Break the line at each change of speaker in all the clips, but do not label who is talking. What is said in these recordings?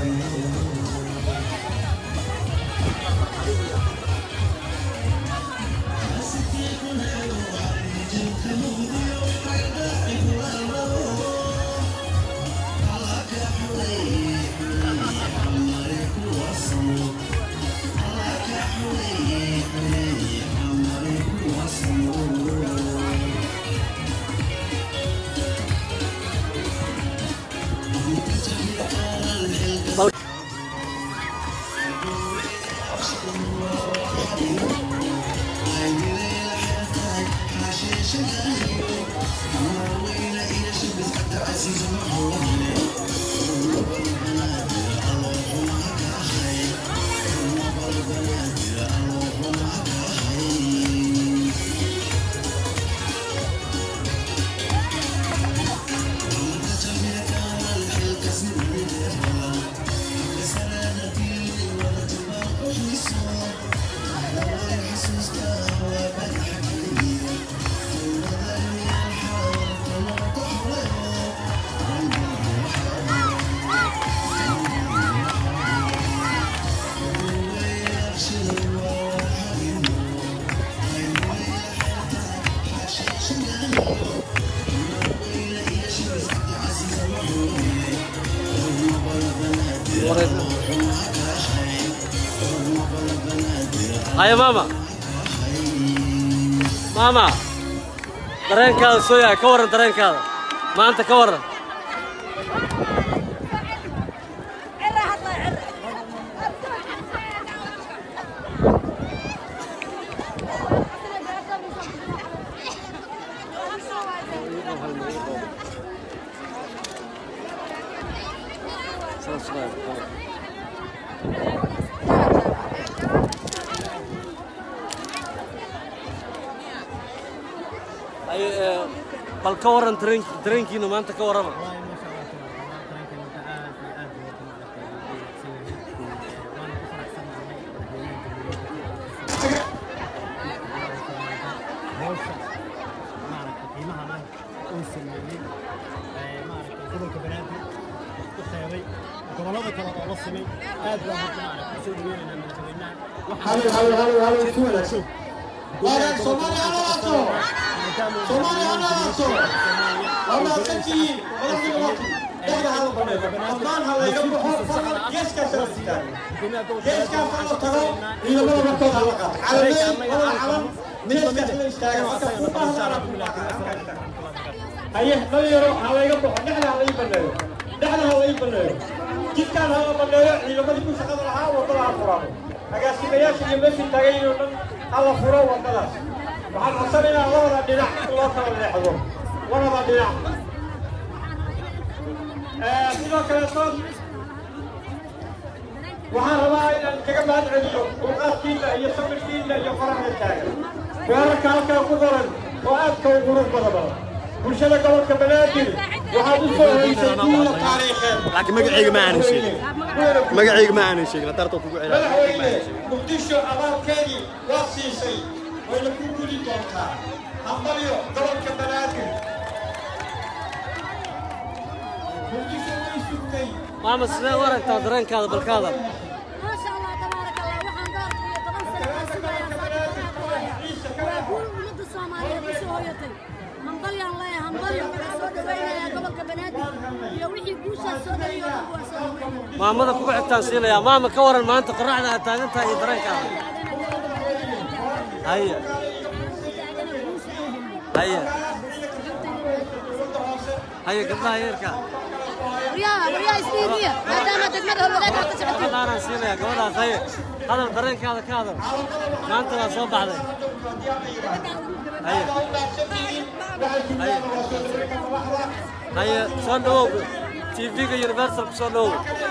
haya maama maama dareenkaada soo yahay ka warran dareenkaada maanta ka warran Ay, eh, bal ka warran dareen- dareenkiina maanta ka warrama
gobolada kale oo la samay aad baan horta maaragtay soo dhaweynaynaa madaxweynaha
Halo, halo, halo, halo, isku wanaagsan. Waagaan Soomaaliya ha noolaato. Soomaaliya ha noolaato. Waa mahadsantihiin. Walaalihiin walaalihiin. Dhexda ha la baneeyo. Dhammaan ha layga baxo. Fadlan geeskaas ha la istaago. Geeskaas ha la tago. Ciidamada markooda ha la qaato. Calamey, walaal calam. Geeskaas la istaago. Halka fuuqaha ha la qaato. haye dhalinyaro ha layga baxo dhexda ha lai baneeyo dhexda ha lai baneeyo jidkaan ha la baneeyo ciidamadii ku shaqada lahaa wadada ha furado agaasimayaasha iyo meeshii taagayin oo dhan ha la furo wadadaas waxaan codsanaynaa labada dhinac in loo kala leexdo labada dhinac sidoo kaleeto waxaan rabaa inaan kaga mahad celiyo dulqaadkiina iyo sabirkiina iyo qoraxda taagan weerarka halkaa ku qoran oo aadka u qurux badan bulshada gobolka banaadir waxaad u soo hoysay guula taariikheed
laakiin magacayga ma aanan sheegin magacayga ma aanan sheegin hadarta kugu celaa
madaxweyne muqdisho abaalkeedii waa siisay wayna ku gudi doontaa hambalyo gobolka banaadir muqdisho way sugtay
maama sidee u aragtaa dareenkaada balkaada
ما شاء الله تبارك الله waxaan gaartay toban sano waa guul ummadda Soomaaliyeed u soo hoyatay hambalyaan leeyahay hambalyo waxaan soo dhawaynayaa gobolka banaadir iyo wixii guushaas soo dhaliyo dhan waa soo dhawaynaya
maamada kugu xigtaan siinayaa maama ka warran maanta qorraxda aad taagan tahay iyo dareenkaada haya haya haya gabdhaha yeerka
waryaha waryaha istiimiya maadaama degmada howlwadaag aad ka socotiin
gabadhaanaan siinayaa gabadhaas haye hadal dareenkaada ka hadal maanta waa soo baxday haya haya haya soo dhawow tv-ga universal ku soo dhawow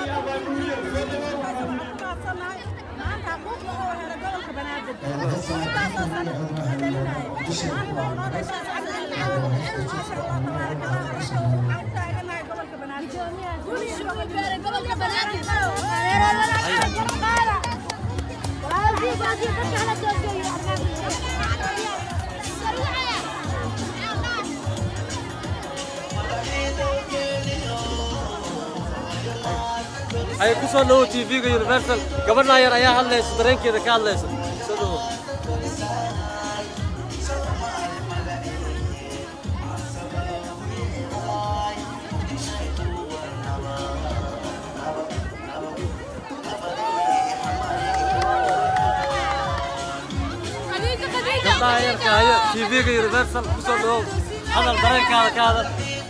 gobolka banaadir
ay ku soo dhawow tv-ga universal gabadhaa yar ayaa hadlaysa dareenkeeda ka hadlaysa soo dhawow
خديجة خديجة
gabdhaha yarka hayo tv-ga universal ku soo dhawow hadal dareenkaada ka hadal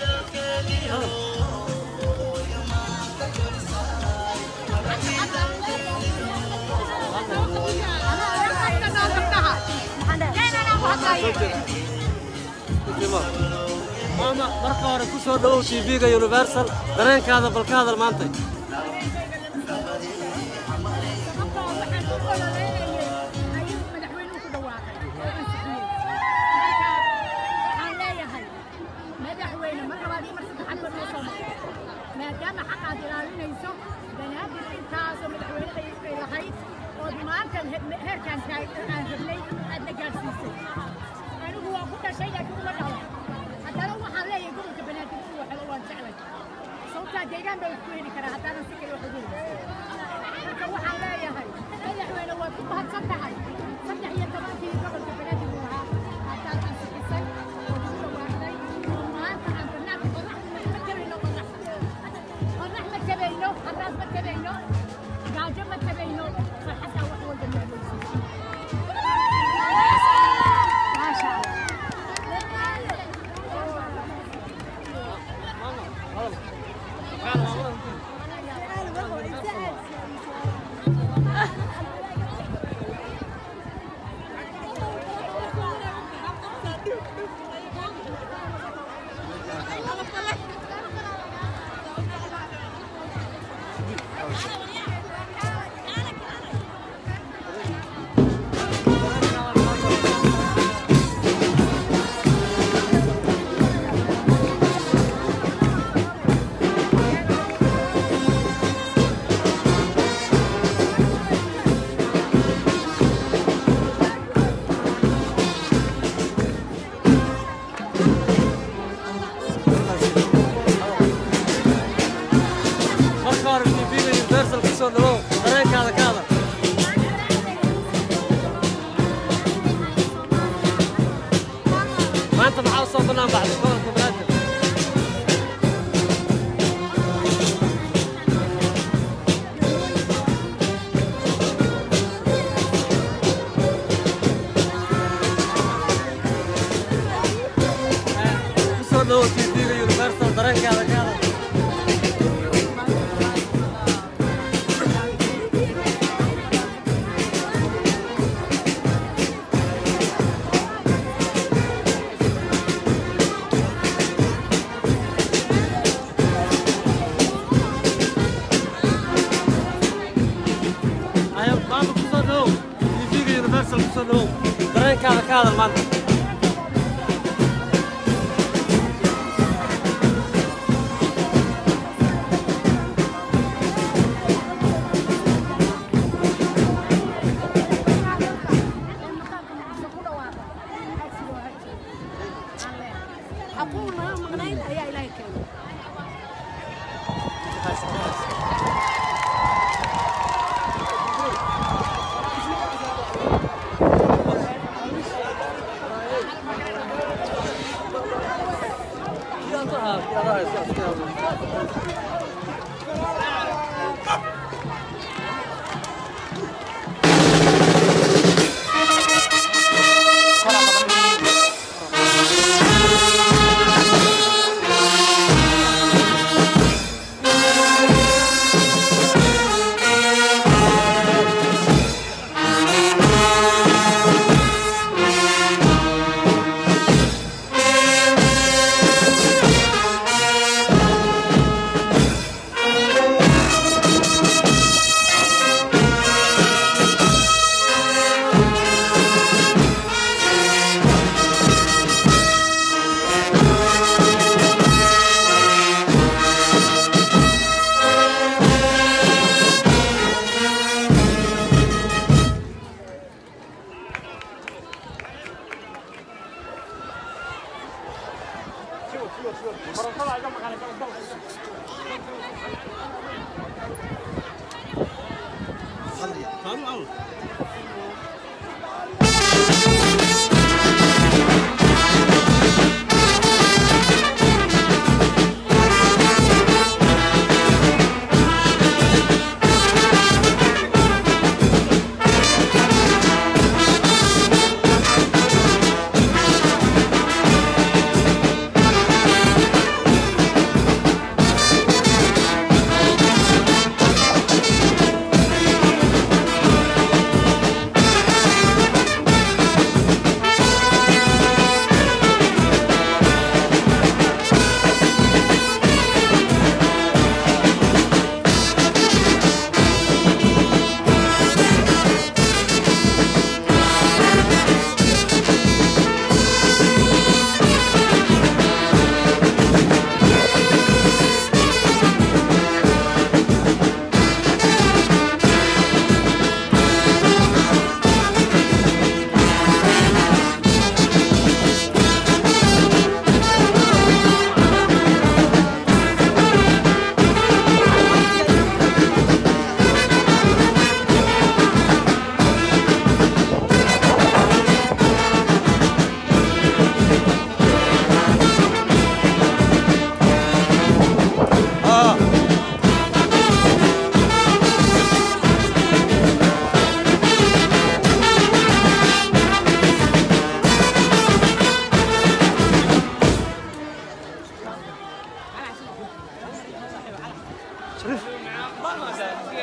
maama marka hore ku soo dhawow tv-ga universal dareenkaada bal ka hadal maanta
maadaama xaqaad ilaalinayso banaadir intaasoo madaxweyne ay lahayd ood maanta heerkaan aan rabnay aadna gaadhsiisay anigu waa ku dhashay laakiin uma dhalan haddana waxaan leeyahay gobolka banaadir inuu waxelo waan jeclay sababtaa deegaan baa isku heli karaa haddaanan si kale wax ugu helin marka waxaan leeyahay madaxweyne waad ku mahadsan tahay saddex iyo tobankii gobolka banaadir uu ahaa haddaad ansixisay oo ugu dhawaaqday oo maanta aan barnaamij qorax ma tabayno qorax qorax ma tabayno haraas ma tabayno gaajo ma tabayno farxaddaa wax walba meeleysiisay maasha allah
marka hore tv-ga universal ku soo dhawow dareenkaada ka hadal maanta maxaa u soo bannaan baxday gobolka banaadir ku soo dhawow tv-ga universal dareenkaada ka hadal ayo maanta ku soo dhawow tv-ga universal ku soo dhawow dareenkaada ka hadal maanta
حقوق ما مغنين يا إلهي كريم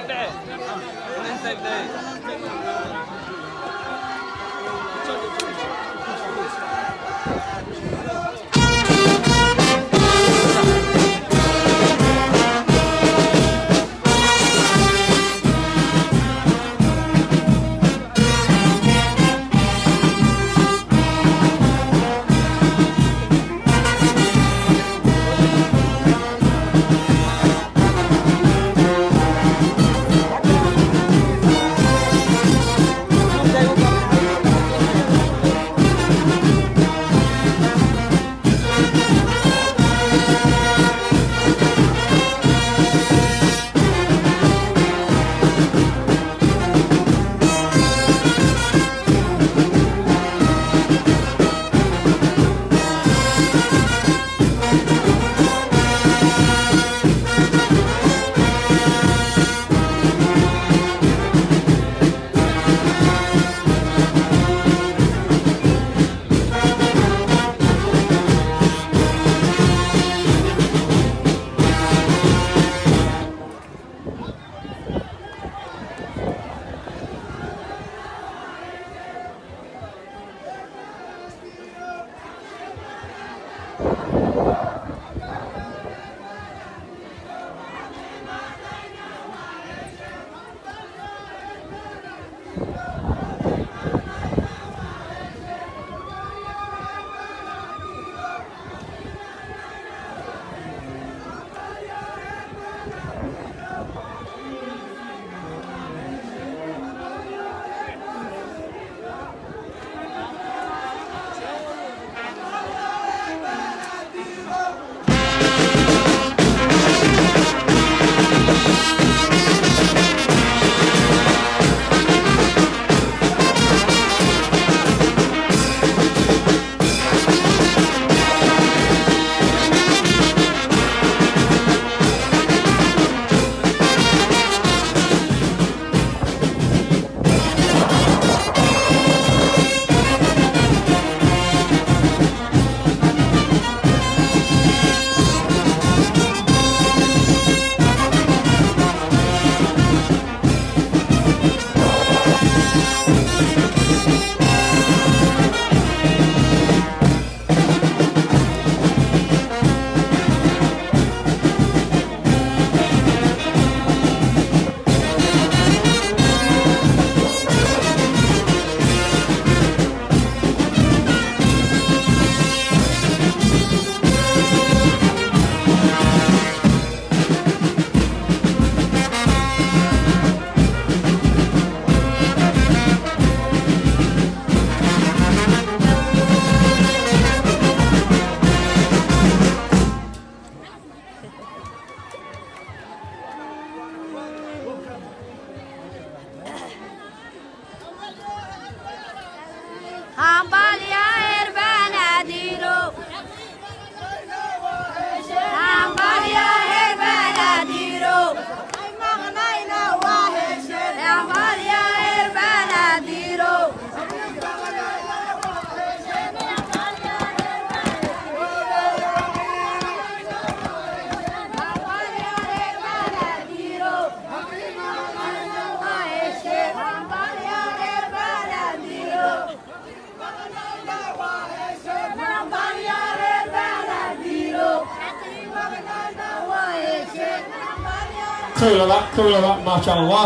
kow laba kow laba maasha allah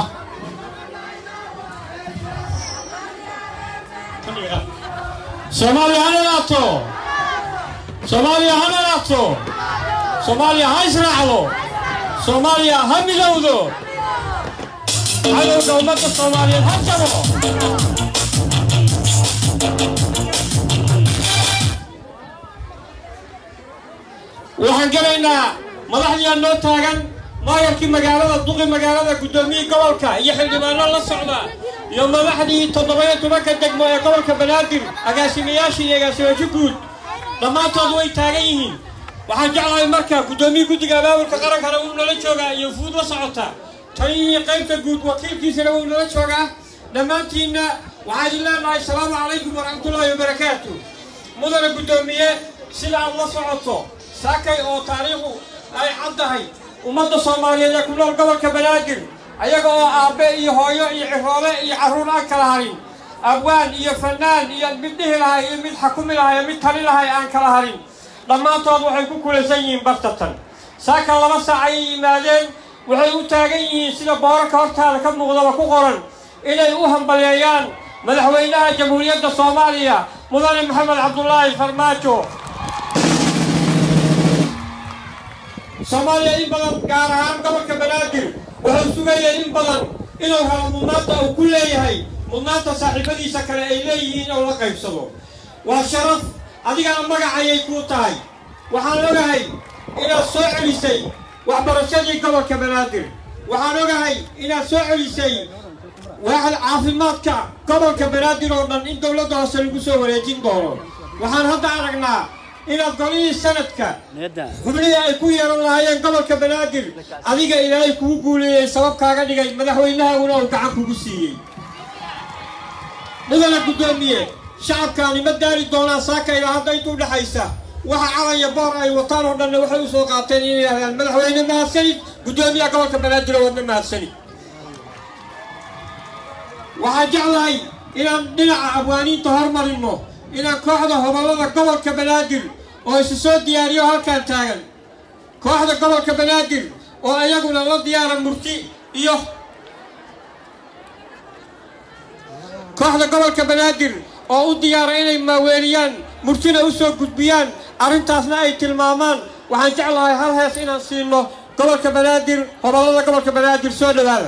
soomaaliya ha nalaato soomaaliya ha nalaato soomaaliya ha israacdo soomaaliya ha midowdo cadowga ummadda soomaaliyeed ha jabo waxaan gelaynaa madaxdiyaa noo taagan maayarkii magaalada duqi magaalada guddoomiyii gobolka iyo xildhibaano la socda iyo madaxdii toddoba-iyo tobanka degmo ee gobolka banaadir agaasimayaashii iyo agaasimayaasho guud dhammaantood way taagan yihiin waxaan jeclahay marka guddoomiye guddiga abaabulka qarankana wuu nala joogaa iyo fuud la socota taliyihii qaybta guud wakiilkiisana wuu nala joogaa dhammaantiinna waxaan idin leenahay asalaamu calaykum waraxmatullaahi wabarakaatu mudana guddoomiye sida aad la socoto saakay oo taariikhu ay caddahay ummadda soomaaliyeed ee ku nool gobolka banaadir
ayaga oo aabbe iyo hooyo iyo ciroole iyo carruur aan kala harin abwaan iyo fanaan iyo mid dhihi lahay iyo mid xakumi lahay iyo mid tali lahay aan kala harin dhammaantood waxay ku kulaysan yihiin bartatan saaka laba saac ayay yimaadeen waxay u taagan yihiin sida boorarka hortaada ka muuqdaba ku qoran inay u hambaleeyaan madaxweynaha jamhuuriyadda soomaaliya mudane maxamed cabdulaahi farmaajo soomaaliya in badan gaar ahaan gobolka banaadir wuxuu sugayay in badan inuu helo mudnaanta uu ku leeyahay mudnaanta saaxiibadiisa kale ay leeyihiin oo la qaybsado waa sharaf adigana magacayay kuu tahay waxaan ogahay inaad soo celisay waxbarashadii gobolka banaadir waxaan ogahay inaad soo celisay waaxda caafimaadka gobolka banaadir oo dhan in dowladda hoose lagu soo wareejin doono waxaan hadda aragnaa inaad golihii sanadka xubnihii ay ku yeelan lahaayeen gobolka banaadir adiga ilaahay kugu guuleeyey sabab kaaga dhigay madaxweynahaguna uu gacan kugu siiyey mudana guddoomiye shacabkaani ma daari doonaan saaka ilaa hadda intuu dhexaysa waxa calaya boor ay wataan oo dhanna waxay u soo qaateen inay yidhahdaan madaxweyne mahadsanid guddoomiyaha gobolka banaadir oo wadna mahadsanid waxaan jeclahay inaan dhinaca abwaaniinta hormarinno inaan kooxda hobollada gobolka banaadir oo isu soo diyaariyo halkaan taagan kooxda gobolka banaadir oo iyaguna la diyaara murti iyo kooxda gobolka banaadir oo u diyaara inay maaweeliyaan murtina u soo gudbiyaan arrintaasna ay tilmaamaan waxaan jeclahay hal hees inaan siino gobolka banaadir hobollada gobolka banaadir soo dhowaada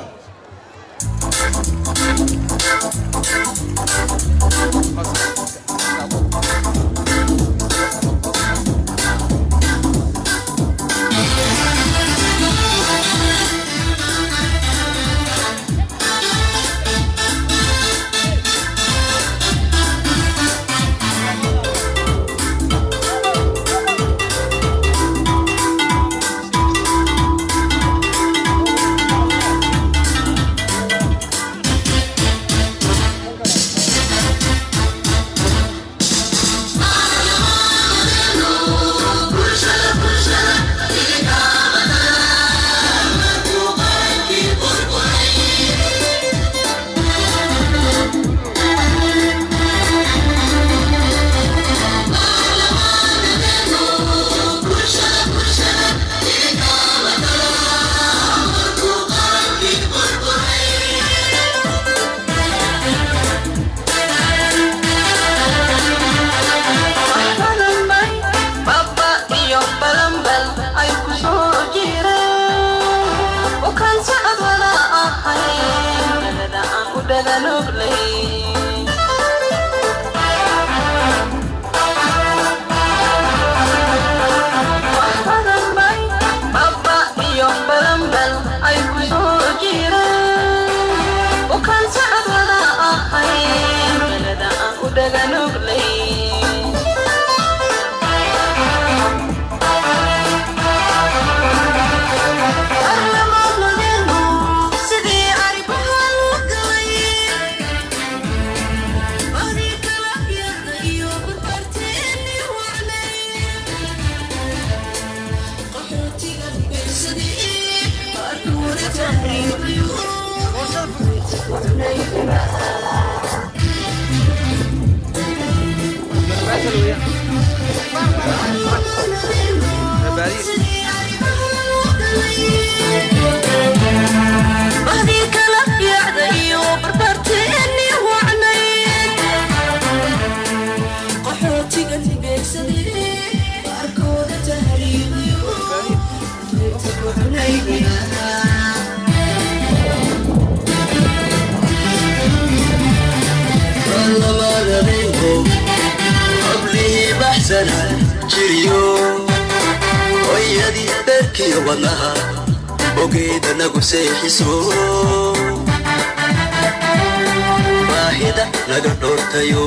baahida naga dhoortayo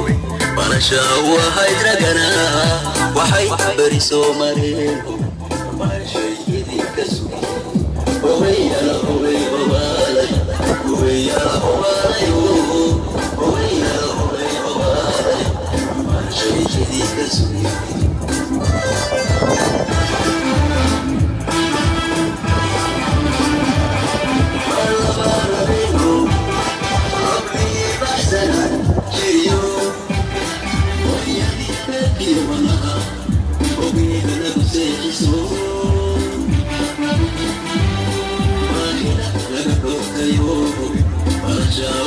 balasha wahayd ragana waxay beri soo mareen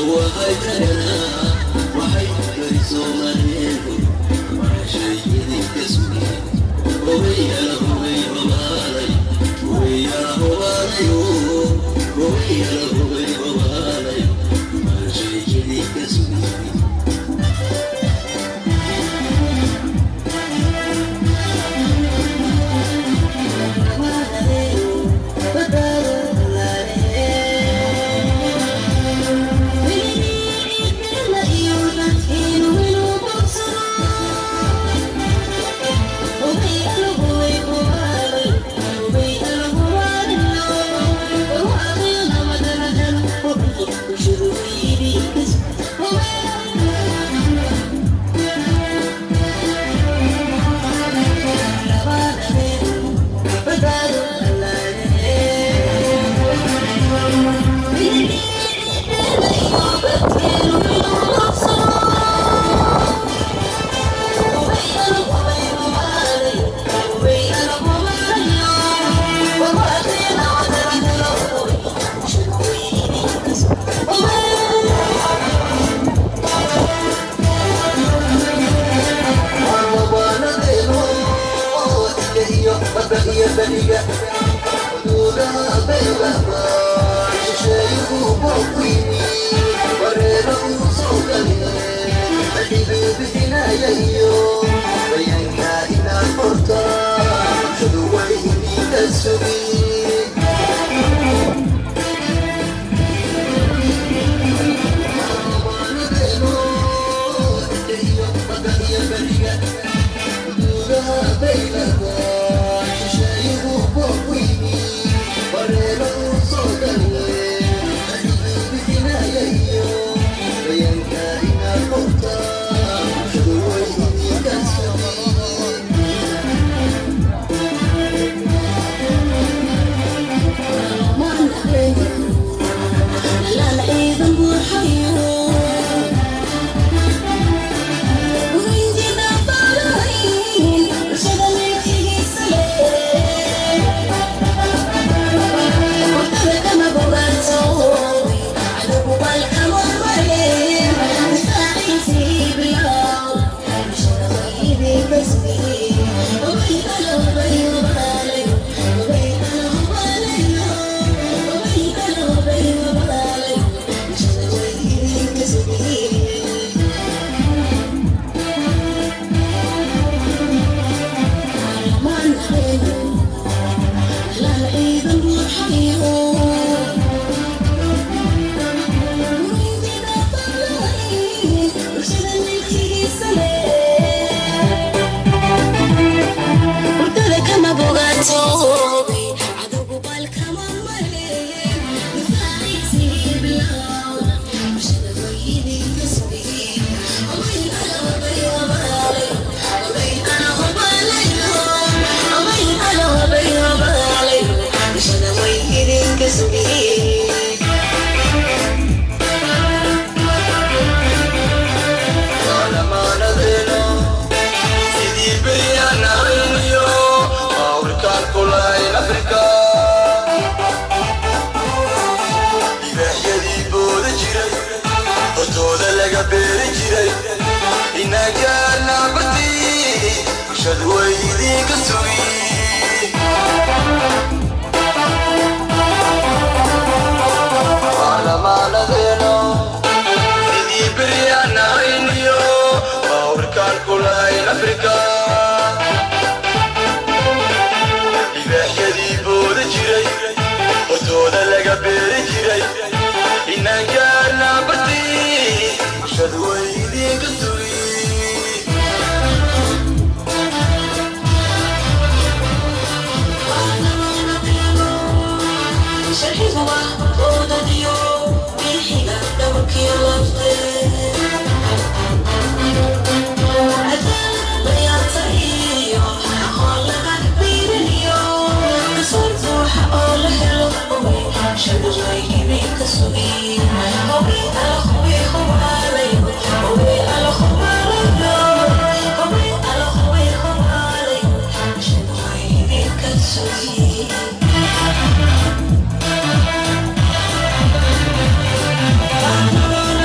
Thank you.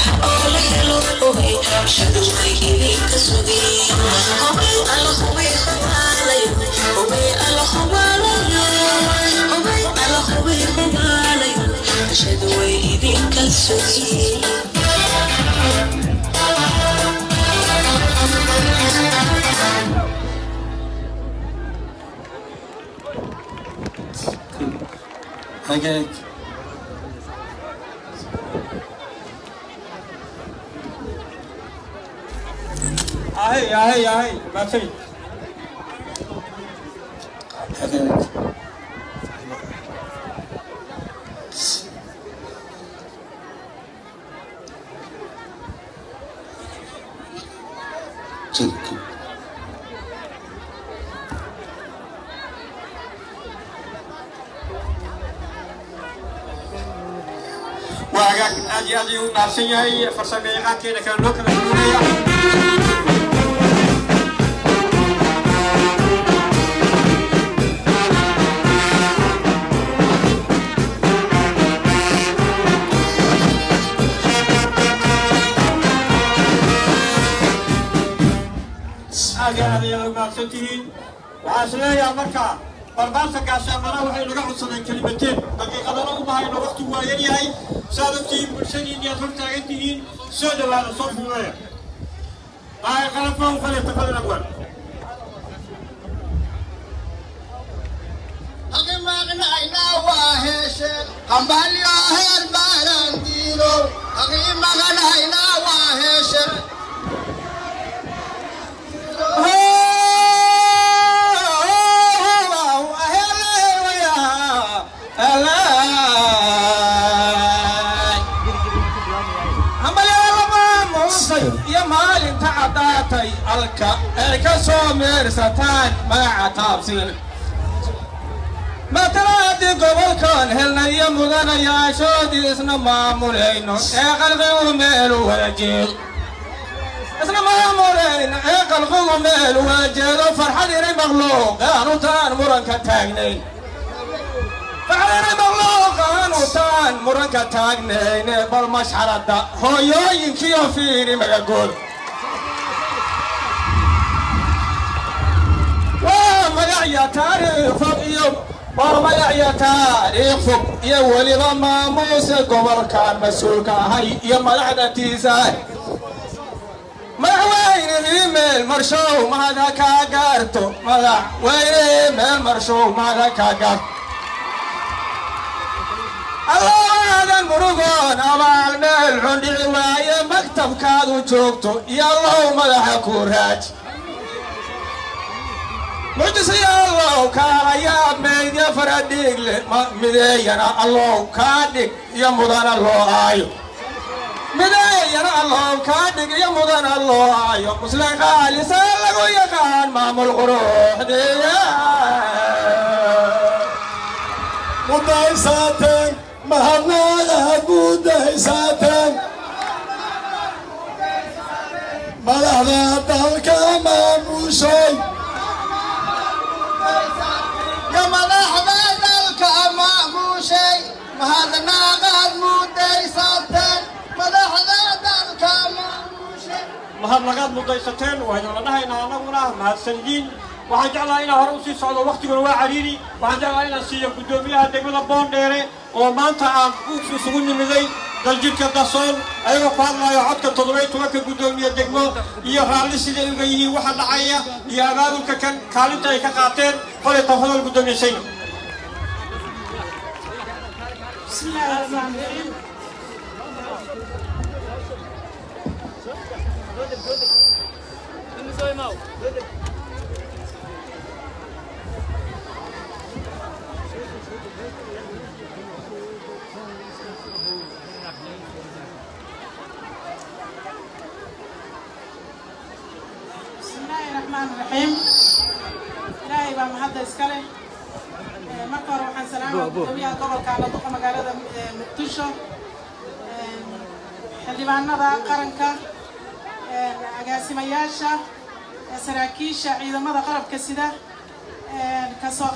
hagaag
ahey ahey ahey maadsanid
hagaag jirka
waa hagaag aad iyo aad ayuu u dhaafsan yahay farsamo yaqaankeena kale noo kala duwanaya aad iyo aad ayaad u mahadsan tihiin waxaa is leeyaha marka barbaarta gaashaamana waxay naga codsadeen kelimateen daqiiqadana u bahayno waqtigu waa yar yahay saad ogtihiin bulshadiin iyaad hor taagan tihiin soo dhawaada soo fuuleeya maay qalabka u faleeta fadlan abwaan
qambalyo heer baaran diino haqii maqanayna waa heeshe
iyo maalinta caddaatay alka ay ka soo meersataan magaca taabsiin matalaadii gobolkan helnay iyo mudanayaashoodii isna maamulayno ee qalqigu meelu wada jeedo isna maamulayno ee qalqigu meelu wada jeedo farxad inay makhluuq aanu taan muranka taagnayn farxad inay makhluuq aanu taan muranka taagnayne bal mashxaradda hooyooyinkiyo fiiri magagood waa magacya taariikh fog iyo waa magacya taariikh fog iyo weliba maamuuse gobolkan mas-uulka ahay iyo madaxdatiisa madaxweyne iimeel marshow mahada kaa gaarto madaxweyne iimeel marshow mahada kaa gaarto allowaadan murugoon abaal meel xundhici waaye maktabkaadu joogto iyo allow madaxa ku raaji mucjisaya allow kaalayaa meydya faradhiigle mideeyana allow kaa dhig iyo mudana loo aayo mideeyana allow kaa dhig iyo mudana loo aayo muslim qaalisa lagu yaqaan maamul quruxdiya
mudaysateen mahadnaadaha guudaysaateen madaxda dalka maamushay
ya madaxda dalka maamushay mahadnaaqaad mudaysateen madaxda dalka maamushay
mahad lagaad mudaysateen waynala dhahaynaa annaguna mahadsanyiin waxaan jeclaha inaan hore usii socdo waktiguna waa cariiri waxaan jeclaha inaan siiyo guddoomiyaha degmada boondheere oo maanta aan u isugu nimiday daljidhka dasoon ayagoo ku hadlayo codka toddoba tobanka guddoomiye degmo iyo raalli siday uga yihiin waxa dhacaya iyo abaabulka kan kaalinta ay ka qaateen fale tafadal guddoomiye sayno
بسم الله الرحمن الرحيم بسم الله الرحمن الرحيم إلهي بقى محدة إسكالي marka hore waxaan salaama gudoomiyaha gobolka aladuqa magaalada muqdisho xildhibaanada qaranka agaasimayaasha saraakiisha ciidamada qarabka sida kasoo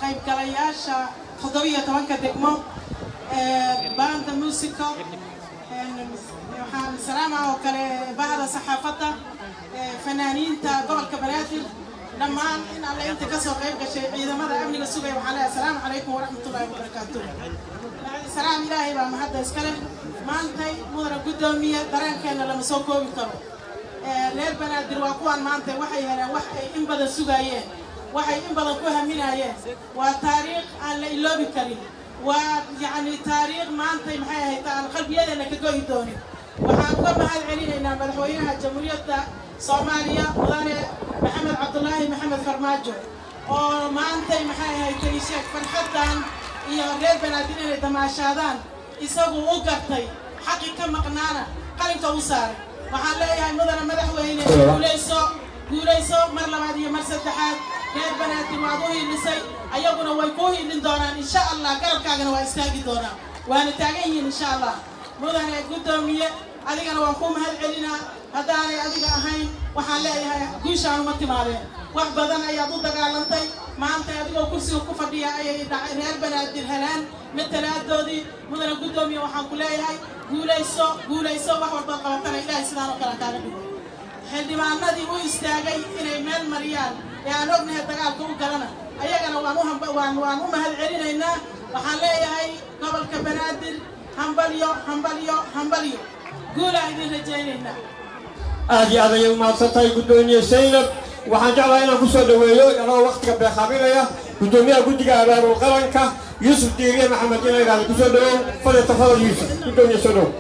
qaybgalayaasha toddobiyo tobanka degmo banda musico waxaan salaama oo kale bahda saxaafadda fanaaniinta gobolka banaadir dhammaan in alle inta kasoo qayb gashay ciidamada amniga sugaya waxaan leeyahay asalaamu calaykum waraxmatullaahi wabarakaatu salaam ilaahay baa mahadda iskale maantay mudana guddoomiye dareenkeenna lama soo koobi karo reer banaadir waa kuwaan maanta waxay heleen wax ay in badan sugaayeen waxay in badan ku haminaayeen waa taariikh aan la iloobi karin waa yacni taariikh maantay maxay ahayd aan qalbiyadeena ka goyi doonin waxaan uga mahad celinaynaa madaxweynaha jamhuuriyadda soomaaliya mudane maxamed cabdulaahi maxamed farmaajo oo maantay maxay ahayd talisheeg farxaddan iyo reer banaadir inay damaashaadaan isagu u gartay xaqi ka maqnaana qalinka u saaray waxaan leeyahay mudane madaxweyne guulayso guulayso mar labaad iyo mar saddexaad reer banaadir waad u hiilisay ayaguna way kuu hiilin doonaan insha allah garabkaagana waa istaagi doonaan waana taagan yihiin insha allah mudane guddoomiye adigana waan kuu mahad celinaa haddaanay adiga ahayn waxaan leeyahay guushaan uma timaadeen wax badan ayaad u dagaalantay maanta adigoo kursiga ku fadhiya ayay reer banaadir helaan matalaadoodii mudane guddoomiye waxaan ku leeyahay guulayso guulayso wax walbaad qabatana ilaahay sidaan oo kale kaaga dhigo xildhibaanadii u istaagay inay meel mariyaan ee aan ognahay dagaalka u galana ayagana waan u waan waan u mahad celinaynaa waxaan leeyahay gobolka banaadir hambalyo hambalyo hambalyo guulaan idin rajaynaynaa
aad iyo aad ayay umahadsan tahay guddoomiye saynab waxaan jeclahay inaan ku soo dhaweeyo anagoo waktiga beekaaminaya guddoomiyaha guddiga abaabul qaranka yuusuf diiriye maxamed ina idhaahda kusoo dhawow fadil tafadal yuusuf guddoomiye soo dhow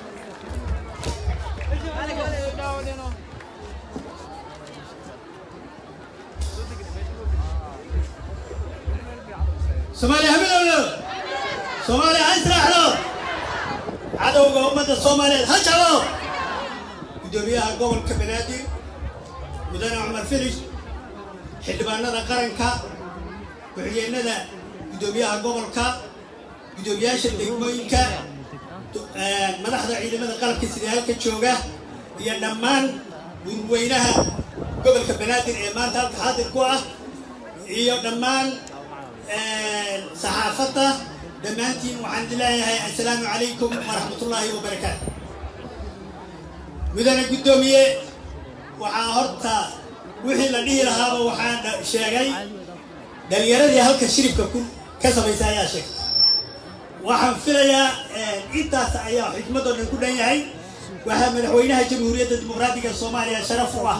soomaaliya hamilowno soomaaliya ha israaxdo cadowga ummadda soomaaliyeed ha jabo guddoomiyaha gobolka banaadir mudane cumar filish xildhibaanada qaranka ku-xigeenada guddoomiyaha gobolka guddoomiyaasha degmooyinka madaxda ciidamada qalabka sida halka jooga iyo dhammaan gurweynaha gobolka banaadir ee maanta halka xaadir ku ah iyo dhammaan saxaafadda dhammaantiin waxaan idin leeyahay assalaamu calaykum waraxmatullaahi wabarakaatu mudane guddoomiye waxaa horta wixii la dhihi lahaaba waxaan sheegay dhalinyaradii halka shiribka ku ka samaysa ayaa sheegtay waxaan filayaa intaas ayaa xikmadoo dhan ku dhan yahay waxaa madaxweynaha jamhuuriyadda dimuqraadiga soomaaliya sharaf u ah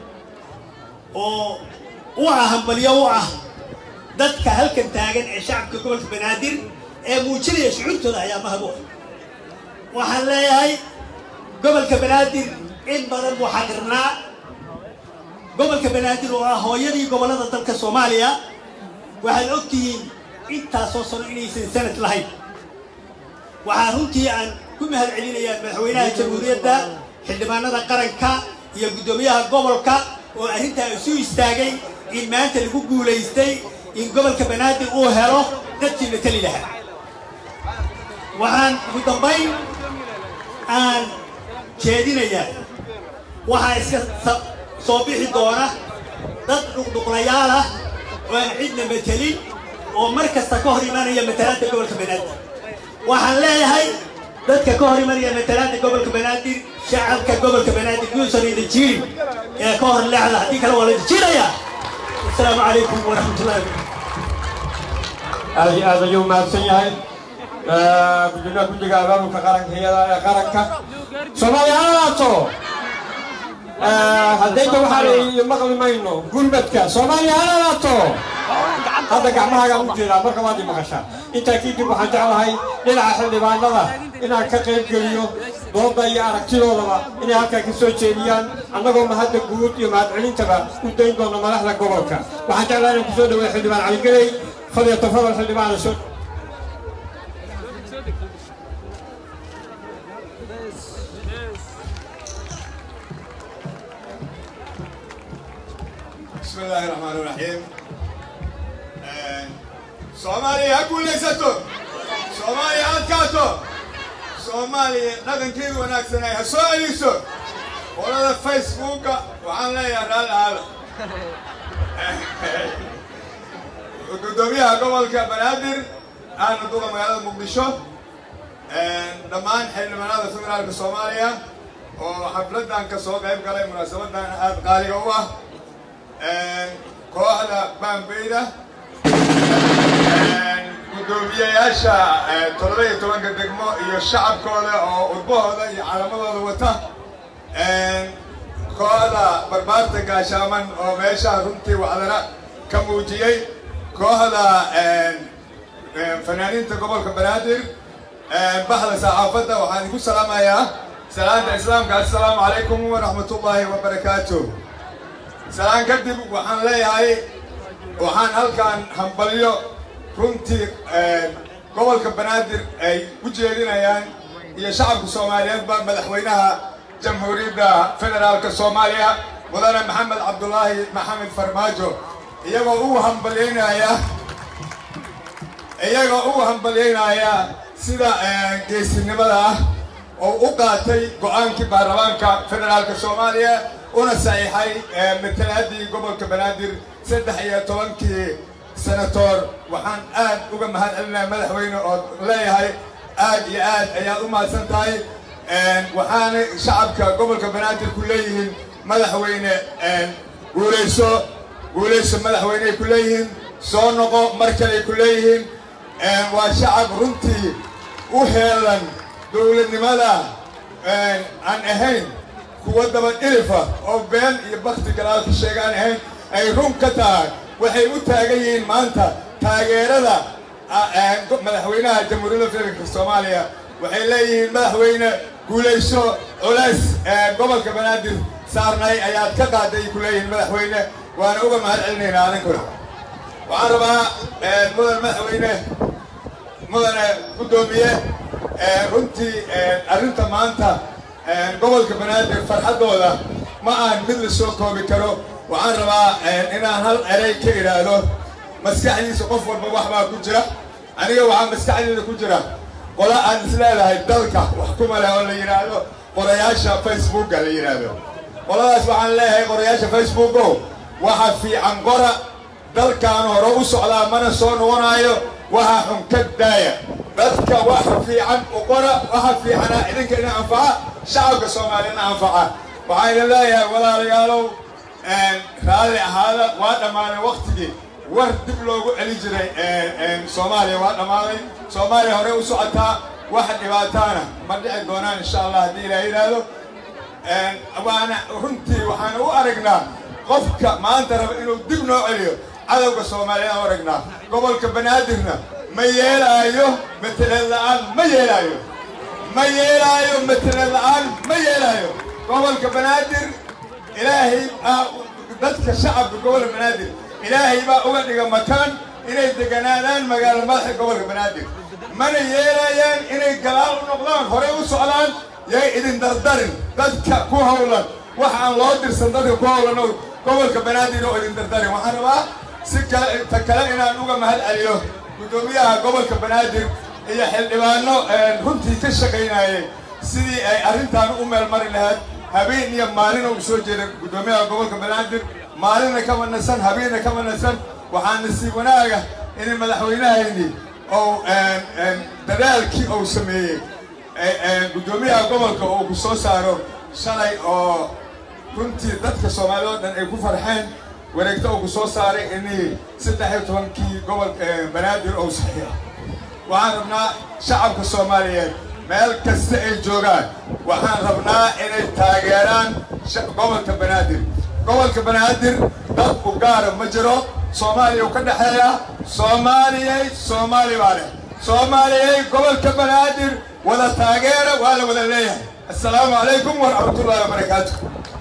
oo u ah hambalyo u ah dadka halkan taagan ee shacabka gobolka banaadir ee muujinaya shucuurtooda ayaa mahad u ah waxaan leeyahay gobolka banaadir in badan buu xaqirnaa gobolka banaadir oo ah hooyadii gobollada dalka soomaaliya waxaad og tihiin intaasoo sano inaysan sanad lahayn waxaa runtii aan ku mahad celinayaa madaxweynaha jamhuuriyadda xildhibaanada qaranka iyo guddoomiyaha gobolka oo arrintaa isu istaagay in maanta lagu guulaystay in gobolka banaadir uu helo dadkii la teli lahaa waxaan ugu dambayn aan jeedinayaa waxaa iska soo bixi doona dad dhuqdhuqlayaal ah oo aan cidna matelin oo mar kasta ka hor imanaya matalaadda gobolka banaadir waxaan leeyahay dadka ka hor imanaya matalaadda gobolka banaadir shacabka gobolka banaadir yuusan idin jirin ee ka hor leexda haddii kale waa la idin jiirayaa asalaamu calaykum waraxmatullahi
aad iyo aad ayuu mahadsan yahay gudoomiyaha guddiga abaabulka qaranka iyada ee qaranka soomaaliya ha ahaato haddayta waxaan maqli mayno gurmadka soomaaliya ha ahaato hadda gacmahaagaan u jeedaa marka waad i maqashaa intaa kadib waxaan jeclahay dhinaca xildhibaanada inaan ka qayb geliyo dooda iyo aragtidoodaba inay halkaa ka soo jeediyaan annagoo mahadda guud iyo mahadcelintaba u dayn doono madaxda gobolka waxaan jeclahay inaan kusoo dhaweeyo xildhibaan caligeley فليتفضل حلمان الشد
بسم الله الرحمن الرحيم soomaaliya ha guulaysato soomaaliya ha adkaato soomaaliya dhaqankeedu wanaagsanay ha soo celiso qolada facebooka waxaan leeyahay raali aala gudoomiyaha gobolka banaadir ahna duqa magaalada muqdisho dhammaan xildhibaanada federaalka soomaaliya oo xafladan ka soo qayb galay munaasabadan aada qaaliga u ah kooxda baambeyda gudoomiyayaasha toddoba iyo tobanka degmo iyo shacabkooda oo udbahooda iyo calamadooda wata kooxda barbaarta gaashaaman oo meesha runtii wacdana ka muujiyey kooxda fanaaniinta gobolka banaadir baxda saxaafadda waxaan idinku salaamayaa salaanta islaamka assalaamu calaykum waraxmatullaahi wabarakaatu salaan kadib waxaan leeyahay waxaan halkan hambalyo runtii gobolka banaadir ay u jeedinayaan iyo shacabka soomaaliyeedba madaxweynaha jamhuuriyadda federaalka soomaaliya mudane maxamed cabdulaahi maxamed farmaajo iyagoo ugu hambalyaynaya iyagoo ugu hambalyaynaya sida geesinimada ah oo u qaatay go-aankii baarlamaanka federaalka soomaaliya una saxiixay matalaadii gobolka banaadir saddex iyo tobankii senatoor waxaan aad uga mahad celinaya madaxweyne oo leeyahay aad iyo aad ayaad u mahadsan tahay waxaana shacabka gobolka banaadir ku leeyihiin madaxweyne guulayso guulayso madaxweyneay ku leeyihiin soo noqo mar kaley ku leeyihiin waa shacab runtii u heelan dowladnimada aan ahayn kuwa daba dhilifa oo been iyo bakti galaalka sheegaan ahayn ay run ka tahay waxay u taagan yihiin maanta taageerada madaxweynaha jamhuuriyadda federaalka soomaaliya waxay leeyihiin madaxweyne guulayso culays gobolka banaadir saarnay ayaad ka qaaday ku leeyihiin madaxweyne waana uga mahad celinaynaa adinkuna waxaan rabaa mudan madaxweyne mudane guddoomiye runtii arrinta maanta gobolka banaadir farxaddooda ma aan mid la soo koobi karo waxaan rabaa inaan hal erey ka idhaahdo maskaxdiisa qof walba wax baa ku jira aniga waxaa maskaxdeeda ku jira qola aan isleedahay dalka wax kuma leh oo la yidhaahdo qorayaasha facebooka la yidhaahdo qoladaas waxaan leeyahay qorayaasha facebooko waxa fiican qora dalkaan hore u socdaa mana soo noqonaayo waxa xun ka daaya dadka waxa fiican u qora waxa fiicana idinka ina anfaca shacabka soomaaliyana anfaca waxaa idin leeyahay walaalayaalow raalli ahaada waa dhammaaday waktigii war dib loogu celi jiray soomaaliya waa dhammaaday soomaaliya hore u socotaa waxa dhibaataana ma dhici doonaan insha allah haddii ilaah yidhaahdo waana runtii waxaan u aragnaa qofka maanta raba inuu dib noo celiyo cadowga soomaaliya aan aragnaa gobolka banaadirna ma yeelaayo mateleed la'aan ma yeelaayo ma yeelaayo mateleed la'aan ma yeelaayo gobolka banaadir ilaahay baa dadka shacabka gobolka banaadir ilaahay baa uga dhiga makaan inay deganaadaan magaalo madaxa gobolka banaadir mana yeelayaan inay gadaal u noqdaan horey u socdaan yay idin dardarin dadka ku hawlan wax aan loo dirsan dadka ku hawlan oo gobolka banaadir oo idin dardarin waxaan rabaa si kale ta kale inaan uga mahad celiyo guddoomiyaha gobolka banaadir iyo xildhibaano runtii ka shaqaynayay sidii ay arrintaan u meel mari lahayd habeen iyo maalin oo u soo jeeda guddoomiyaha gobolka banaadir maalinna kama nasan habeenna kama nasan waxaa nasiib wanaaga in madaxweynahayni ou dadaalkii uu sameeyey guddoomiyaha gobolka uu ku soo saaro shalay oo runtii dadka soomaalida oo dhan ay ku farxeen wareegto uu ku soo saaray inii saddex iyo tobankii gobolka banaadir ou saxiixo waxaan rabnaa shacabka soomaaliyeed meel kasta ay joogaan waxaan rabnaa inay taageeraan gobolka banaadir gobolka banaadir dad u gaara ma jiro soomaaliya u ka dhexeeya soomaaliyay soomaali baa leh soomaaliyay gobolka banaadir wada taageera waa la wada leeyahay assalaamu calaykum waraxmatullaahi wabarakaatu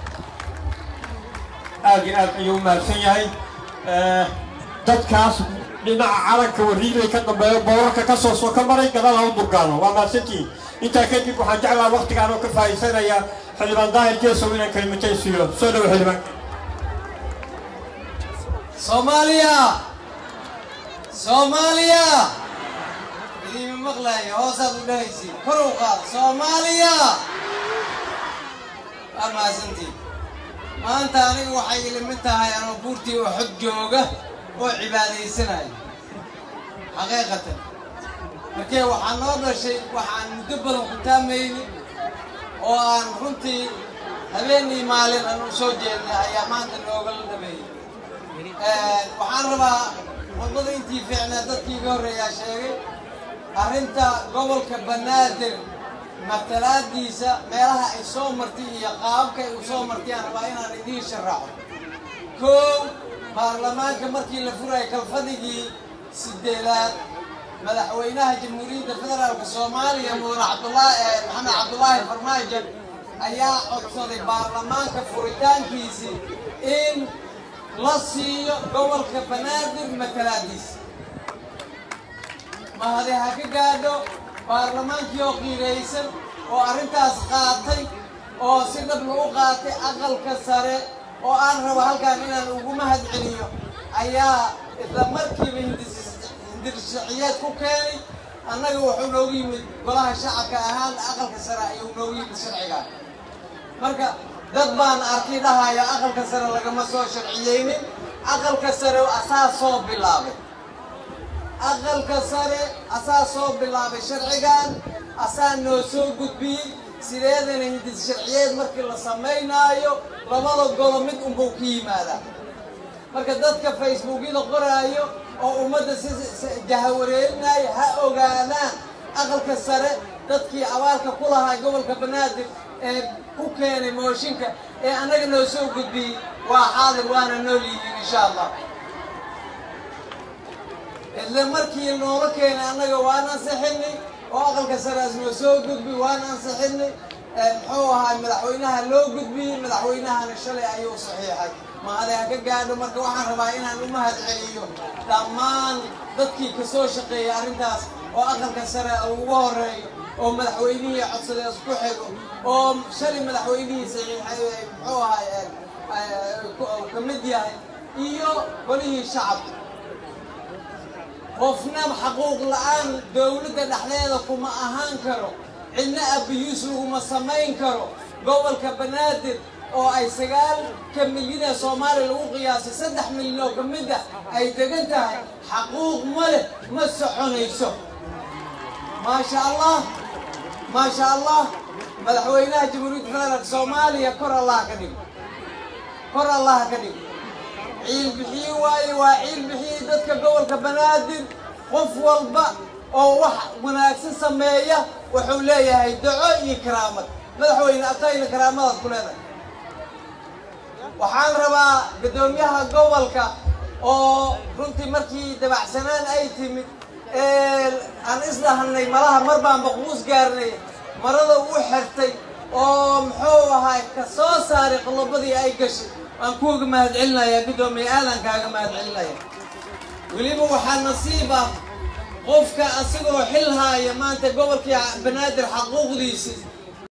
aad iyo aad ayuu umahadsan yahay dadkaas dhinaca calanka wariilay ka dambeeyo boorarka ka soo soo ka maray gadaal ha u durgaano waa mahadsantihiin intaa kadib waxaan jeclaa waktigaan oo ka faa'iidsanaya xildhibaan daahir jeesow inaan kalimatay siiyo soo dhowo xildhibaan
soomaaliya soomaaliya idiima maqlaya hoosaad u dhahaysiin kor u qaad soomaaliya waa mahadsantiin maanta anigu waxay ilimid tahay anoo buurtii oo xog jooga oo cibaadaysanaya xaqiiqatan markee waxaa noo dhashay waxaan muddo badan ku taamayni oo aan runtii habeenii maalin aan u soo jeednay ayaa maanta noogala dhameeyey waxaan rabaa khudbada intii fiicnaa dadkii iga horreeyaa sheegay arrinta gobolka banaadir matalaadiisa meelaha ay soo martay iyo qaababka ay u soo martay aan rabaa inaan idiin sharaxo kow baarlamaanka markii la furayay kalfadigii sideedaad madaxweynaha jamhuuriyadda federaalka soomaaliya mudane cabdulaahi maxamed cabdulaahi farmaajo ayaa codsaday baarlamaanka furitaankiisii in la siiyo gobolka banaadir matalaadiisa mahadi ha ka gaadho baarlamaankii oo qiiraysan oo arrintaas qaatay oo si dhab lagu qaatay aqalka sare oo aan rabo halkaan inaan ugu mahad celiyo ayaa isla markiiba hindirshaciyeed ku keenay annaga wuxuu noogu yimid golaha shacabka ahaan aqalka sare ayuu noogu yimid sharcigaan marka dad baan arkay dhahaya aqalka sare lagama soo sharciyeynin aqalka sare asaa soo bilaabay aqalka sare asaa soo bilaabay sharcigan asaa noo soo gudbiyey sideedana hindis sharciyeed markii la samaynaayo labada golo mid unbuu ka yimaadaa marka dadka facebookyada qoraayo oo ummadda si jahawareerinaayo ha ogaadaan aqalka sare dadkii abaalka ku lahaa gobolka banaadir ee ku keenay mooshinka ee annaga noo soo gudbiyey waa xaadir waana nool yihiin insha allah isla markii noola keenay annaga waan ansixinay oo aqalka saraas noo soo gudbi waan ansixinay muxuu ahaa madaxweynaha loo gudbiyey madaxweynahana shalay ayuu saxiixay mahade ha ka gaadho marka waxaan rabaa inaan u mahad celiyo dhammaan dadkii ka soo shaqeeyay arrintaas oo aqalka sare ugu horeeyo oo madaxweynihii codsaday isku xigo oo shalay madaxweynihii saxiixay muxuu ahaa ka mid yahay iyo golihii shacabka qofna xaquuq la-aan dowladda dhexdeeda kuma ahaan karo cidna abiyuus laguma samayn karo gobolka banaadir oo ay sagaalka milyan ee soomaaliya lagu qiyaasay saddex milyan oo ka mid ah ay degan tahay xaquuq ma leh ma soconayso maasha allah maasha allah madaxweynaha jamhuuriyadda federaalka soomaaliya kor allah ka dhigo kor allah ka dhigo ciil bixiye waaye waa ciil bixiyey dadka gobolka banaadir qof walba oo wax wanaagsan sameeya wuxuu leeyahay daco iyo karaamad madaxweyne atayna karaamadaad ku leedahay waxaan rabaa guddoomiyaha gobolka oo runtii markii dabacsanaan ay timid aan isdhahnay malaha mar baan baquus gaarnay marada u xirtay oo muxuu ahaa ka soo saaray qodobadii ay gashay waan kuuga mahad celinayaa guddoomiye aadan kaaga mahad celinaya weliba waxaa nasiib ah qofka asigoo xil haaya maanta gobolkii banaadir xaquuqdiisii